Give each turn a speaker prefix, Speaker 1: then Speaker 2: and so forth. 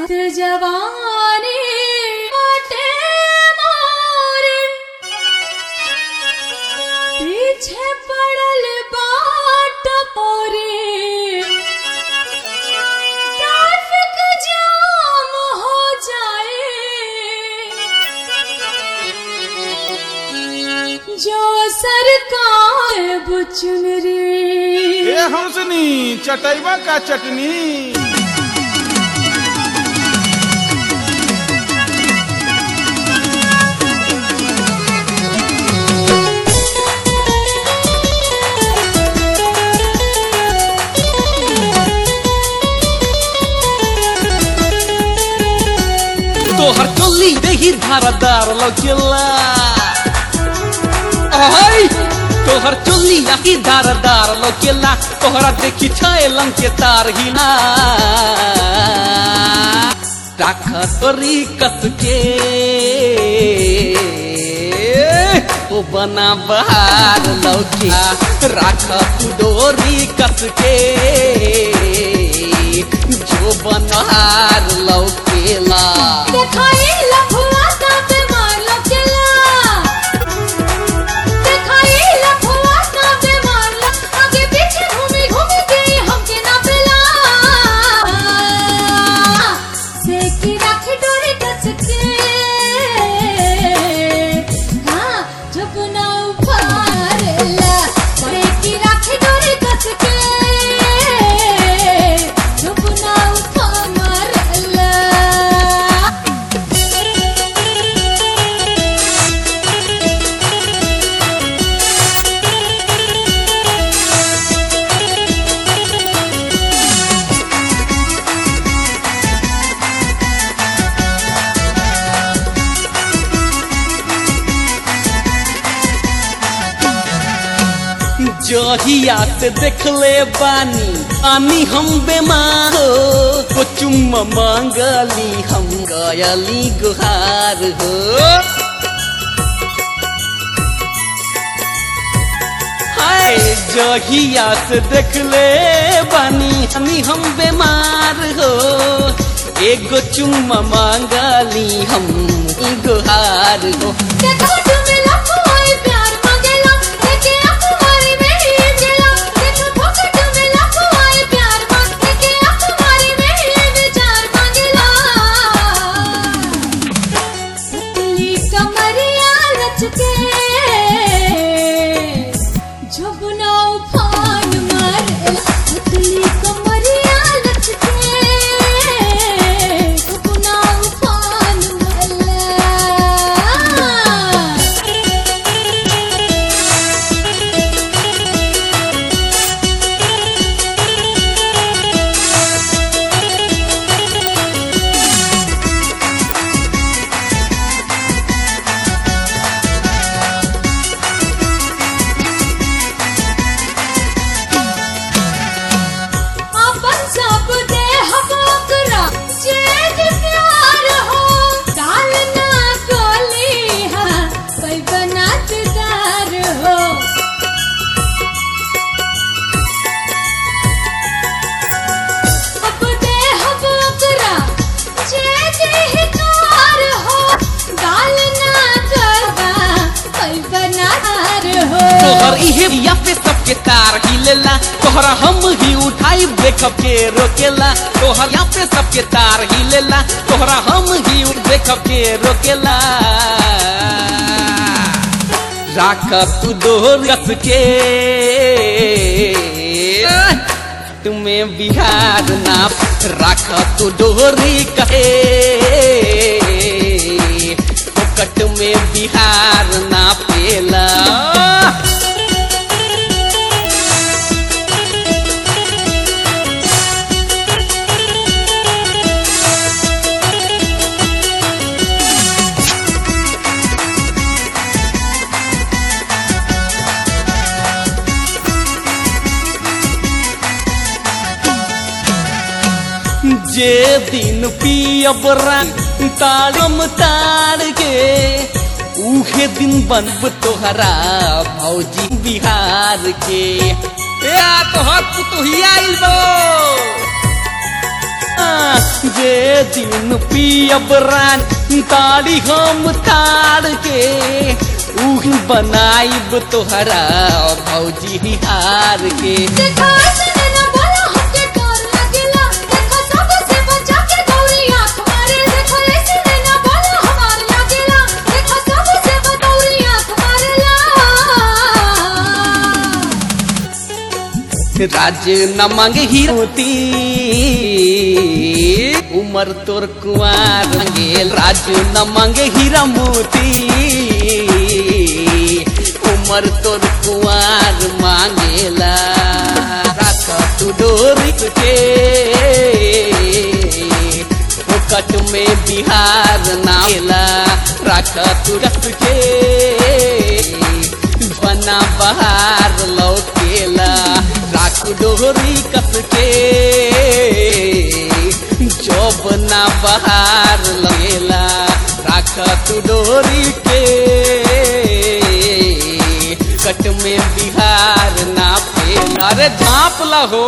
Speaker 1: जवानी बाटे मोरे पीछे पड़ल बाट मोरे ट्रैफिक जाम हो जाए जो सरकार बुचुन रे
Speaker 2: ए हंसनी चटैबा का चटनी
Speaker 3: तोहर चोली देही धारदार लौकेला अहै तोहर चोली आही धारदार लौकेला तोहरा देखी छैलन के तार हिला राख तोरी कस के ओ बना बहार लौके राख तू डोरी कस के जो बनहार लौकेला
Speaker 1: देखाई लफुआ तापे मार लकेला देखाई लफुआ तापे मार ल आगे पीछे घूमी घूमी के हमके ना पेला से की राखी डोरी कस के हाँ जब ना उफारेला से की राखी डोरी कस के जब ना उफारेला
Speaker 3: जहिया से देखले बानी आनी हम बेमार हो को चुम मांगली हम गयली गुहार हो हाय जहिया से देखले बानी आनी हम बेमार हो एगो चुम्मा मांगली हम गुहार हो
Speaker 1: देखो तुम लफुआई प्यार मांगेला देखे अखबारी में ही चला देखो भूख तुम लफुआई प्यार मांग देखे अखबारी में ही विचार मांगेला पतली कमरिया लचके झुबना उफान मारेला पतली कमरिया लचके झुबना उफान मारेला अपन सब दे हबकरा चेत प्यार हो डाल ना कोली हा कोई बनातदार हो अब दे हबकरा चेत हिकार हो डाल ना करवा कोई बनातार हो
Speaker 3: तोहर इहे या पे सबके तार हिलेला तोहरा हम ही उठाई ब्रेकअप के रोकेला तोहर या पे सबके तार हिलेला तोहरा हम ही ब्रेकअप के रोकेला राख तू दोहर कस के तुम्हें बिहार ना राख तू डोरी कहे फोकट में बिहार ना पेला जे दिन पियब रंग तारम तार के उहे दिन बनब तोहरा भौजी बिहार के ए तोहर पुतुहिया आइल बो आ, जे दिन पियब रान ताड़ी हम ताड़ के उही बनाइब तोहरा भौजी हार के
Speaker 1: देखा ऐसे ना बोला हमके डर लगेला देखा सबसे बचा के गौरी आंख मारे देखा ऐसे ना बोला हमार लगेला देखा सबसे बदौरी आंख मारेला
Speaker 3: राज न मांगे हीरोती उमर तोर कुआर मांगे राज न मांगे हीरा मोती उमर तोर कुआर मांगेला राख तू डोरी के फोकट में बिहार नामेला राख तू रख के बना बहार लौकेला राख डोरी कस के जब ना बहार लगेला राख तू डोरी के कट में बिहार ना पेला अरे झाँप ला हो